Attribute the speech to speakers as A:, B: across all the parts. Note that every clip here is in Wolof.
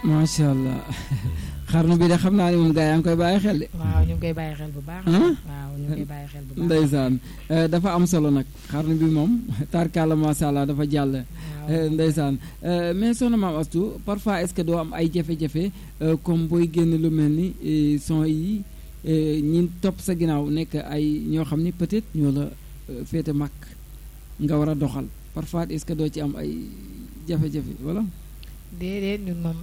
A: macha allah xarnu bi de xam naa ne moom gaa yaa ngi koy bàyyi xel de.
B: waaw ñu ngi koy bàyyi xel bu baax.
A: ah
B: waaw ñu ngi koy bàyyi xel bu baax.
A: ndeysaan eh, dafa am solo nag xarnu bi moom tarkalla macha allah dafa jàll.
B: waaw
A: Eh, ndeysaan Eh, mais soxna maam Astou parfois est-ce que doo am ay jafe-jafe eh, comme booy génn lu mel ni eh, son yi eh, ñi topp sa ginnaaw nekk ay ñoo xam ni peut-être ñoo la eh, féete mag nga war a doxal parfois est-ce que doo ci am ay jafe-jafe voilà.
B: déedéet ñun moom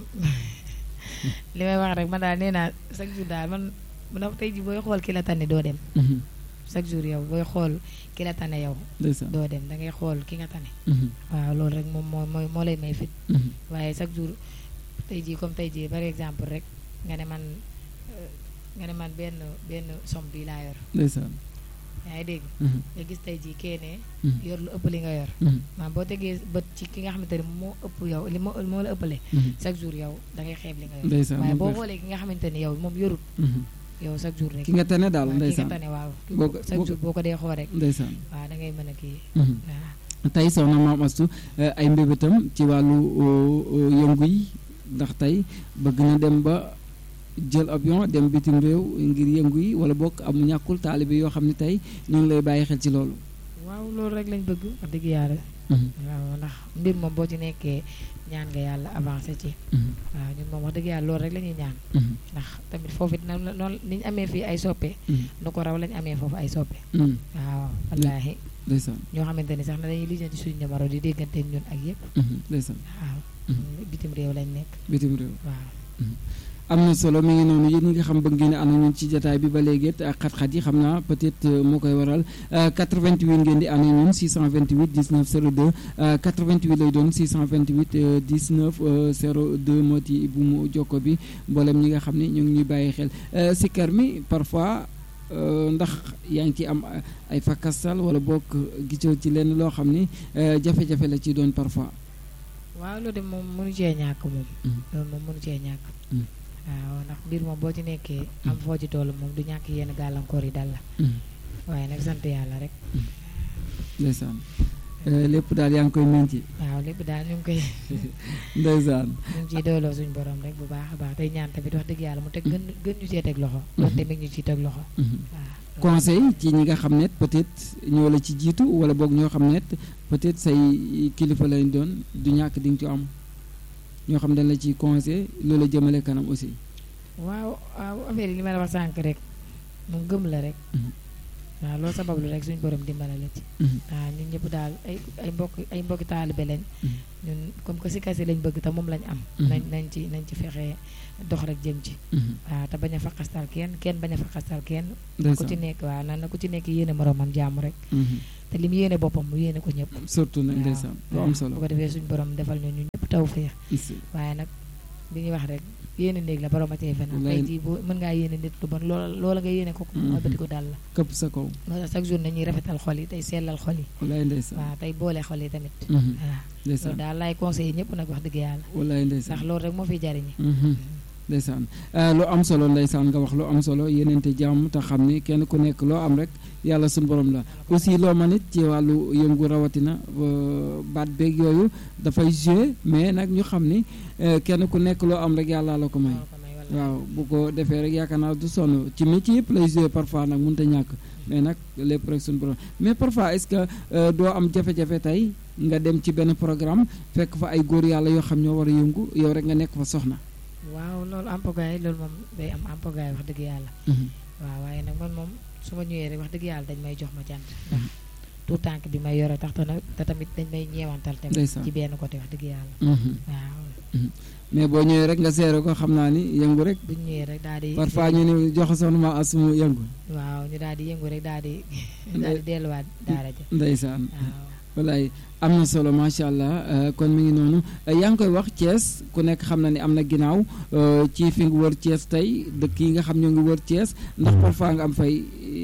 B: li may wax rek man daal nee naa chaque jour daal man bu na tey ji booy xool ki la tane doo dem
A: Mhm.
B: chaque jour yow booy xool ki la tane yow
A: ndeysaan.
B: doo dem da ngay xool ki nga tane
A: Mhm.
B: waaw loolu rek moom moo mooy moo lay may fit
A: Mhm.
B: waaye chaque jour tey jii comme tey jii par exemple rek nga ne man euh, nga ne man benn benn somme bi laa yor
A: ndeysaan.
B: yaa ngi dégg
A: Mhm.
B: nga gis tey jii kee ne
A: Mhm.
B: yor lu ëpp li nga yor
A: Mhm.
B: maanaam boo tegee bët ci ki nga xamante ne moo ëpp yow li moo moo la ëppale
A: Mhm.
B: chaque jour yow da ngay xeeb li nga yor
A: ndeysaan
B: waaye
A: moom
B: boo
A: koy-
B: xoolee ki nga xamante ne yow moom yorut
A: Mhm.
B: yow chaque jour rek
A: ki nga tane daal
B: waaw ki nga
A: ndeysaan
B: tane waaw
A: Boo ko-
B: chaque
A: boo
B: jour boo ko dee xool rek
A: ndeysaan.
B: waaw da ngay mën a kii
A: Mhm.
B: waaw
A: tey soxna maam Astou eh, ay mbébétam ci wàllu oh, oh, yëngu yi ndax tey bëgg na dem ba jël avion dem bitim réew ngir yëngu yi wala bokk am ñàkkul taalibe yoo xam ne tey ñu ngi lay bàyyi xel ci loolu.
B: waaw loolu rek lañ bëgg wax dëgg yàlla waaw ndax mbir moom boo ci nekkee ñaan nga yàlla avancé ci waaw ñun moom wax dëgg yàlla loolu rek la ñuy ñaan ndax tamit foofu it noonu noonu ni ñu amee fii ay soppe nu ko raw lañu amee foofu ay soppe waaw wallaahi
A: ndeysaan
B: ñoo xamante ni sax na dañuy lijjanti suñu numéro di déggante ak ñun ak yëpp
A: ndeysaan
B: waaw bitim réew lañ nekk
A: bitim réew.
B: waaw
A: am na solo mi ngi noonu yéen ñi nga xam bëgg ngeen a ànd ñun ci jataay bi ba léegi it ak xat-xat yi xam naa peut-être euh, moo koy waral euh, 88 ngeen di ànd ñun 628 19 02 euh, 88 lay doon 628 euh, 19 euh, 02 moo ci bu mu jokko bi mboolem ñi nga xam ne ñu ngi ñuy bàyyi xel Euh, sikkar mi parfois euh, ndax yaa ngi ci am euh, ay fakastal wala bokk gisoo ci lenn loo xam ni euh, jafe-jafe la ci doon parfois.
B: waaw loolu de moom mënu cee ñàkk moom
A: Mhm.
B: loolu moom mënu cee ñàkk
A: Mhm.
B: waaw ndax mbir moom boo ci nekkee am foo ci toll moom du ñàkk yenn gàllankoor yi dal la
A: Mhm.
B: waaye nag sant yàlla rek
A: ndeysaan Euh, lépp daal yaa ngi koy menti
B: waaw lépp daal ñu ngi koy
A: ndeysaan
B: ñu ngi ciy dooloo suñu borom rek bu baax a baax tey ñaan tamit wax dëgg yàlla mu teg gën gën ñu cee teg loxo loolu tamit ñu ciy teg loxo
A: Mhm.
B: waaw
A: conseil ci ñi nga xam ne peut-être ñoo la ci jiitu wala boog ñoo xam ne peut-être say kilifa lañ doon du ñàkk di nga ci am ñoo xam dañ la ci conseil loola jëmale kanam aussi.
B: waaw waaw affaire yi li ma la wax sànq rek mu gëm la rek
A: Mhm.
B: waaw loolu sabablu rek suñu borom dimbala la ci
A: Mhm.
B: waaw ñun ñëpp daal ay ay mbokk ay mbokki taalibe lañ
A: Mhm.
B: ñun comme que si kasi lañ bëgg te moom lañ am
A: Mhm.
B: nañ nañ ci nañ ci fexe dox rek jëm ci
A: Mhm.
B: waaw te bañ a faqastal kenn kenn bañ a faqastal kenn ku
A: ndeysaan.
B: ci nekk waaw nan na ku ci nekk yéene moromam jàmm rek
A: Mhm.
B: te li mu yéene boppam mu yéene ko ñëpp
A: surtout nag
B: waaw
A: ndeysaan lu
B: waaw
A: am
B: bu
A: solo.
B: ko defee suñu borom defal ñu ñu ñëpp taw féex
A: Is-
B: waaye nag li ñuy wax rek yéene néeg la borom a cee fen
A: Wallaay.
B: tey jii boo mën ngaa yéene nit lu bon loola loola nga yéene ko ko
A: Mhm.
B: mooy bati ko dal la
A: këpp sa kaw
B: moo tax chaque jour nañuy rafetal xol yi tey sellal xol yi
A: walaay ndeysaan.
B: waaw tey boole xol yi tamit
A: Mhm.
B: waaw loolu
A: ndeysaan
B: daal laay conseillé ñëpp nag wax dëgg yàlla
A: walaay ndeysaan.
B: ndax loolu rek moo fiy jariñi
A: Mhm. ndeysaan Euh, lu am solo ndeysaan nga wax lu am solo yenente jàmm te xam ni kenn ku nekk loo am rek yàlla suñu borom la aussi loo man it ci wàllu yëngu rawatina euh, baat beeg yooyu dafay jouer mais nag ñu xam ni euh, kenn ku nekk loo am rek yàlla la ko may
B: moo ko may wala
A: waaw bu ko defee rek yaakaar naa du sonn ci métier yëpp lay jouer parfois nag mënut a ñàkk mais nag lépp rek suñu borom mais parfois est-ce que euh, doo am jafe-jafe tey nga dem ci benn programme fekk fa ay góor yàlla yoo xam ñoo war a yëngu yow rek nga nekk fa soxna
B: waaw loolu ampogaay loolu moom day am ampogaay wax dëgg yàlla
A: Mhm.
B: waaw waaye nag man moom su ma ñëwee rek wax dëgg yàlla dañ may jox ma jant ndax tout tànk bi may yore tax te nag te tamit dañ may ñeewantal tamit
A: Ndeysaan.
B: ci benn côté wax dëgg yàlla
A: Mhm.
B: waaw
A: mais boo ñëwee rek nga seere ko xam naa ni yëngu rek
B: buñ ñëwee rek daal di
A: parfois ñu ne jox soxna ma asumu yëngu
B: waaw ñu daal di yëngu rek daal di daal di delluwaat daara ja
A: ndeysaan
B: waaw
A: walaay am na solo macha allah euh, kon mi ngi noonu Euh, yaa ngi koy wax Thiès ku nekk xam na ni am na ginnaaw euh, ci fi nga wër Thiès tey dëkk yi nga xam ñoo ngi wër Thiès ndax parfois nga am fay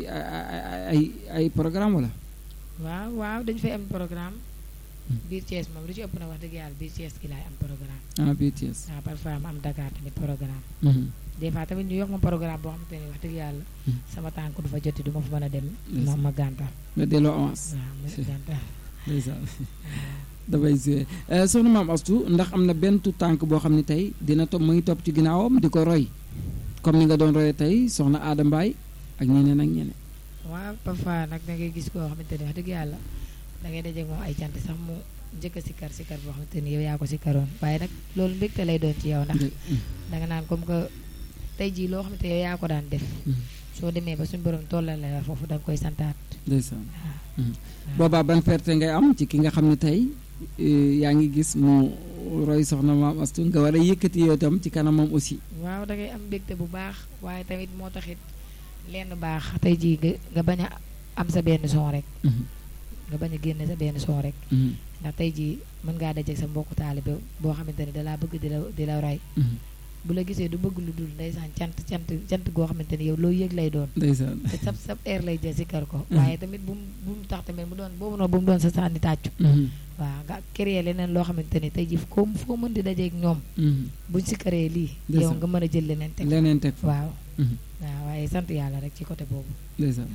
A: ay ay ay programme wala.
B: waaw waaw dañu fay am programme biir Thiès moom lu ci ëpp na wax dëgg yàlla biir Thiès gi laay am programme
A: ah biir Thiès.
B: waaw parfois ma am Dakar tamit programme
A: Mhm.
B: des fois tamit ñu yokk ma programme boo xamante ne wax dëgg yàlla
A: Mhm.
B: sama tànk du fa joti du ma fa mën a dem ma
A: Ndeysaan.
B: ma gàntal
A: nga delloo avance.
B: waaw ma gàntal
A: ndeysaan dafay suyee soxna maam Astu ndax am na benn tu tànk boo xam ne tey dina topp mu ngi topp ci ginnaawam di ko roy comme ni nga doon royee tey soxna Aada Mbaay ak ñeneen ak ñeneen.
B: waaw parfois nag da ngay gis koo xamante ni wax dëgg yàlla da ngay dajeeg moom ay cant sax mu njëkk a sikkar sikkar boo xamante ni yow yaa ko sikkaroon waaye nag loolu mbégte lay doon ci yow ndax da nga naan comme que tey jii loo xamante yow yaa ko daan def soo demee ba suñu borom tollale la foofu da nga koy santaat
A: ndeysaan boobaa ban ferte ngay am ci ki nga xam ne tey yaa ngi gis mu roy soxna maam Astu nga war a yëkkati yow itam ci kanamam aussi
B: waaw da ngay am mbégte bu baax waaye tamit moo taxit lenn baax tey jii nga nga bañ a am sa benn son rek nga bañ a génne sa benn son rek ndax tey jii mën ngaa dajeeg sa mbokku taalibe boo xamante ne dalaa bëgg di la di la roy bu la gisee du bëgg lu dul ndeysaan cant cant cant goo xamante ni yow loo yëg lay doon
A: ndeysaan
B: te sab sab air lay jël si kër ko waaye tamit bu mu bu mu tax tamit mu doon boobu noonu bu mu doon sa sànni tàccu waaw nga créer leneen loo xamante ni tey jii ko foo mën di dajeeg ñoom buñ si këree lii yow nga mën a jël leneen teg
A: leneen teg
B: waaw waaw waaye sant yàlla rek ci côté boobu
A: ndeysaan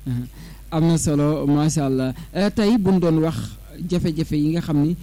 A: am na solo macha allah tey buñ doon wax jafe-jafe yi nga xam ni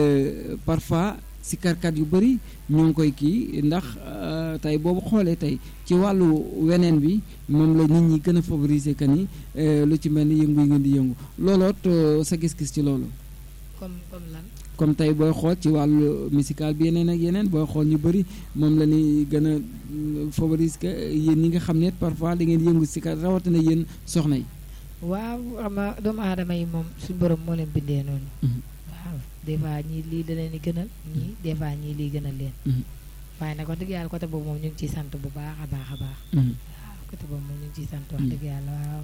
A: parfois si karkat yu bëri ñoo ngi koy kii ndax tey boobu xoolee tey ci wàllu weneen bi moom la nit ñi gën a favoriser que ni lu ci mel ni yëngu yi ngeen di yëngu looloot sa gis-gis ci loolu.
B: comme comme lan.
A: comme tey booy xool ci wàllu musical bi yeneen ak yeneen booy xool ñu bëri moom la ñuy gën a favoriser que yéen ñi nga xam ne parfois da ngeen yëngu si kat rawatina yéen soxna yi.
B: waaw xam nga doomu aadama yi moom suñu borom moo leen bindee noonu. waaw des fois ñii lii da leen di gënal ñii des fois ñii lii gënal leen. waaye nag wax dëgg yàlla côté boobu moom ñu ngi ciy sant bu baax a baax a baax. waaw côté boobu moom ñu ngi ciy sant wax dëgg yàlla waaw.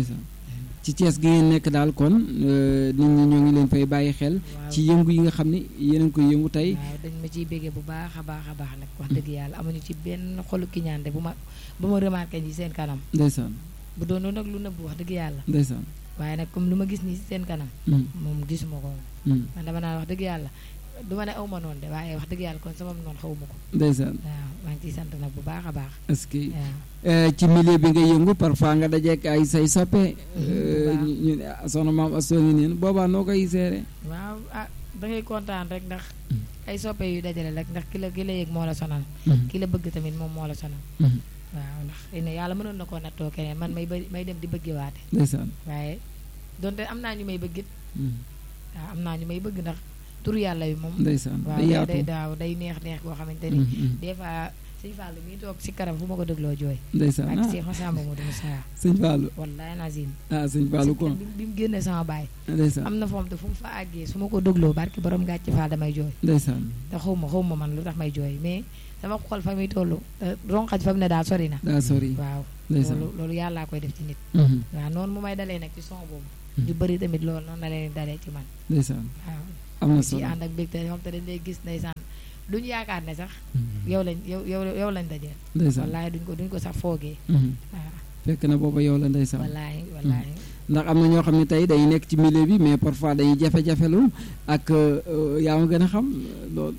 A: ci Thiès gi ngeen nekk daal kon nit ñi ñoo ngi leen fay bàyyi xel. ci yëngu yi nga xam ne yéen a ngi koy yëngu tey.
B: waaw dañ ma ciy béggee bu baax a baax a baax nag wax dëgg yàlla amuñu ci benn xolu kiñaande bu ma bu ma remarqué ci seen kanam.
A: ndeysaan.
B: bu doon nag lu nëbbu wax dëgg yàlla.
A: ndeysaan.
B: waaye nag comme lu ma gis nii si seen kanam. moom gisuma ko man dama naan wax dëgg yàlla du ma ne aw ma noonu de waaye wax dëgg yàlla kon sama noonu xawuma ko.
A: ndeysaan.
B: waaw maa ngi ciy sant nag bu baax a baax.
A: est-ce que ci milieu bi nga yëngu parfois nga dajeek ay say soppe. ñu soxna maam Astou ngi neen boobaa noo koy seere.
B: waaw ah da ngay kontaan rek ndax. ay soppe yu dajale rek ndax ki la ki la yëg moo la sonal. ki la bëgg tamit moom moo la sonal. waaw ndax xëy na yàlla mënoon na koo nattoo keneen man may bëri may dem di bëgge waate
A: ndeysaan
B: waaye donte am naa ñu may bëggit waaw am naa ñu may bëgg ndax tur yàlla yu moom
A: ndeysaan
B: waaw day daaw day neex neex boo xamante ni des fois sëñ Fallou mi toog si karam fu ma ko dégloo jooy
A: ndeysaan
B: ak si xosamba mu dama saa
A: sëñ Fallou
B: wallaay nazim
A: ah sëñ Fallou ko
B: bi mu génnee sama baay
A: ndeysaan
B: am na foom te fu mu fa àggee su ma ko dégloo barki borom gàcce Fall damay jooy
A: ndeysaan
B: te xaw ma xaw ma man lu tax may jooy mais sama xol fa muy toll ronxaj fa mu ne daal sori na
A: daa sori
B: waaw
A: ndeysaan
B: loolu loolu yàllaa koy def ci nit waaw noonu mu may dalee nag ci son boobu ñu bëri tamit loolu noonu la leen dalee ci man
A: ndeysaan
B: waaw
A: am na
B: ci
A: solo
B: ànd ak mbégte moom te dañ lay gis ndeysaan duñu yaakaar ne sax yow lañ yow yow yow lañ dajeel
A: ndeysaan
B: wallaahi duñ ko duñ ko sax foogee waaw
A: fekk na booba yow la ndeysaan
B: wallaahi wallaahi
A: ndax am na ñoo xam ne tey dañuy nekk ci milieu bi mais parfois dañuy jafe-jafelu ak yaa ma gën a xam loolu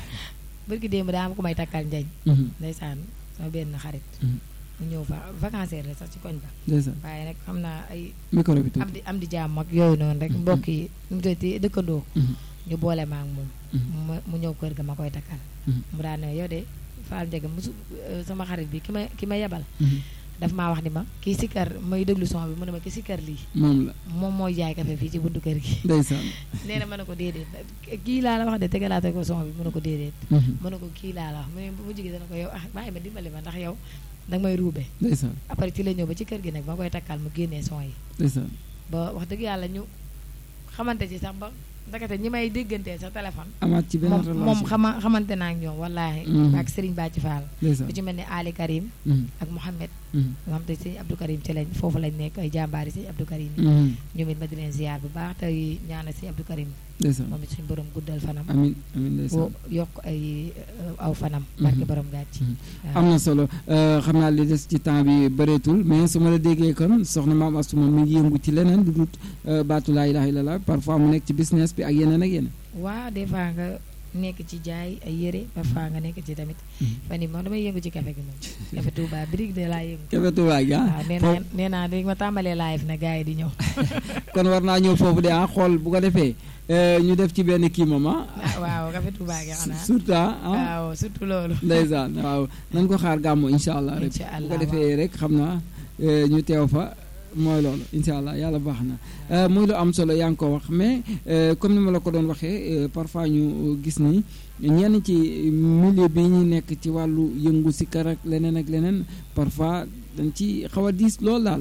B: bërki démb daa am ku may takkal njañ ndeysaan sama benn xarit mu ñëw fa vacances la sax ci koñ ba
A: ndeysaan
B: waaye nag xam naa ay
A: micro bi
B: am di am di jàmm ak yooyu noonu rek mbokk yi nu mu tuddati dëkkandoo ñu boole ma ak moom mu ñëw kër ga ma koy takkal mu daan ne yow de Fall Ndiaga musu sama xarit bi ki ma ki ma yebal daf maa wax ni ma kii sikkar may déglu son bi mu ne ma ki sikkar lii
A: moom la
B: moom mooy jaay café fii ci buntu kër gi
A: ndeysaan
B: nee na ma ne ko déedéet kii laa la wax de tegalaate ko son bi mu ne ko déedéet mu ne ko kii laa la wax mu ne bu mu jigee dana ko yow ah bàyyi ma dimbali ma ndax yow danga may ruube
A: ndeysaan
B: après ci la ñëw ba ci kër gi nag ba koy takkal mu génnee son yi
A: ndeysaan
B: ba wax dëgg yàlla ñu xamante ci sax ba ndakate ñi may déggantee sa téléphone
A: amaat ci benn relation
B: moom xama xamante naa ak ñoom wallaahi ak Serigne Bàcci Fall
A: ndeysaan
B: ku ci mel ni Ali Karim ak Mouhamed nga xam te sëñ Abdou Karim ci lañ foofu lañ nekk ay jàmbaari sëñ Abdou Karim yi ñoom it ma di leen ziar bu baax tey ñaanal sëñ Abdou Karim
A: ndeysaan
B: moom it suñu borom guddal fanam
A: amin amin ndeysaan
B: yokk ay aw fanam barke borom gàcc
A: am na solo xam naa li des ci temps bi bëreetul mais su ma la déggee kon soxna maam Astou moom mi ngi yëngu ci leneen lu dul baatu laa ilaaha illallaah parfois mu nekk ci business bi ak yeneen ak yeneen
B: waaw des fois nga nekk ci jaay ay yére parfois nga nekk ci tamit fan yi moom damay yëngu ci café gi moom café Touba birig de laa yëngu
A: café Touba gi ah
B: waaw nee naa nee naa di ma tàmbalee live na gars yi di ñëw
A: kon war naa ñëw foofu de ah xool bu ko defee ñu def ci benn kii moom ah
B: waaw café Touba gi xanaa
A: surtout ah
B: waaw surtout loolu
A: ndeysaan waaw nañ ko xaar gàmmu incha allah rek
B: Incha
A: bu ko
B: allah,
A: defee rek xam naa ñu teew fa mooy loolu incha allah yàlla baax na muy lu am solo yaa ngi ko wax mais comme ni ma la ko doon waxee parfois ñu gis ni ñenn ci milieu bi ñu nekk ci wàllu yëngu si kar ak leneen ak leneen parfois dañ ci xaw a diis lool daal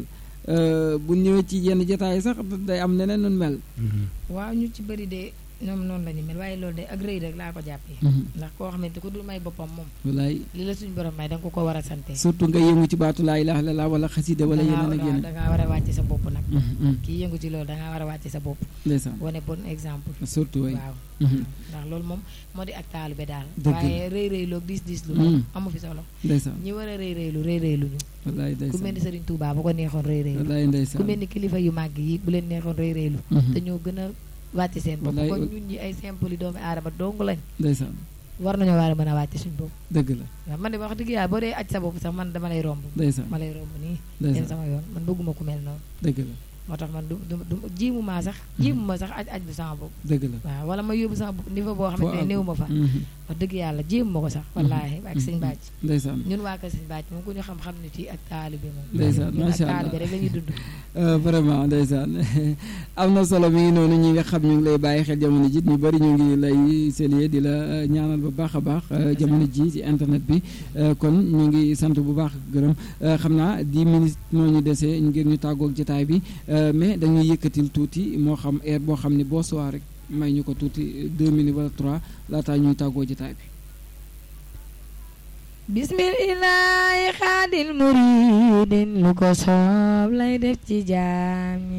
A: bu ñëwee ci yenn jotaay sax day am neneen nun mel.
B: waaw ñu ci bëri de ñoom noonu la ñu mel waaye loolu de ak rëy rek laa ko jàppee ndax koo xamante ku dul may boppam moom
A: wallaay
B: li la suñ borom may da nga ko ko war a sante
A: surtout nga yëngu ci baatu laa ilaaha illallaah wala xasida wala yeneen ak yeneen.
B: da ngaa war a wàcc sa bopp nag
A: Mhm, mhm.
B: kii yëngu ci loolu da ngaa war a wàcc sa bopp
A: ndeysaan
B: wane bon exemple
A: surtout way
B: waaw
A: Mhm.
B: ndax loolu moom moo di ak taalube daal
A: Dëgg la.
B: waaye rëy rëylu ak diis diis lu
A: Mm.
B: moom amu fi solo
A: ndeysaan
B: ñi war a rëy rëylu rëy rëylu ñu
A: wallaay
B: ku mel
A: ndeysaan
B: ni Serigne Touba bu ko neexoon rëy rëylu
A: wallaay
B: ku
A: ndeysaan
B: mel ni kilifa yu màgg yi bu leen neexoon rëy rëylu
A: Mhm.
B: te ñoo gën a wàcc seen bopp
A: Wallaay.
B: kon ñun ñi ay simple yi doomi aadama dong lañ
A: ndeysaan
B: war nañoo war a mën a wàcc suñ bopp
A: dëgg la
B: waaw man de wax dëgg yàlla boo dee aj sa bopp sax man dama lay romb
A: ndeysaan
B: ma lay romb nii dem
A: ndeysaan
B: sama yoon man bëgguma ku mel noonu
A: dëgg la
B: moo tax man du du du jiimu maa sax jiimu ma sax aj aj bu sama bopp
A: dëgg la
B: waaw wala ma yóbbu sama bopp niveau boo
A: foo
B: xamante ne
A: àgg.
B: néew ma fa
A: Mhm.
B: wax dëgg yàlla jéem ma ko sax wallaahi ak sëñ bàcc
A: ndeysaan
B: ñun waa kër sëñ bàcc moom ku ñu xam-xam ni ci ak taalibe moom
A: Ndeysaan,
B: ñun ak
A: macha Allah.
B: taalibe rek la ñuy dund
A: Euh, vraiment ndeysaan am na solo mi ngi noonu ñi nga xam ñu ngi lay bàyyi xel jamono ji ñu bëri ñu ngi lay saluer di la euh, ñaanal bu baax a baax euh, jamono ji ci internet bi euh, kon ñu ngi sant bu baax gërëm euh, xam naa 10 minutes moo ñu desee ngir ñu tàggoog jotaay bi euh, mais dañuy yëkkatil tuuti moo xam heure boo xam ne boo soir rek may ñu ko tuuti 2 minutes wala 3 laataa ñuy tàggoo jotaay bi.
B: bismillahi xaadil muridin lu ko soob lay def ci jaam ñi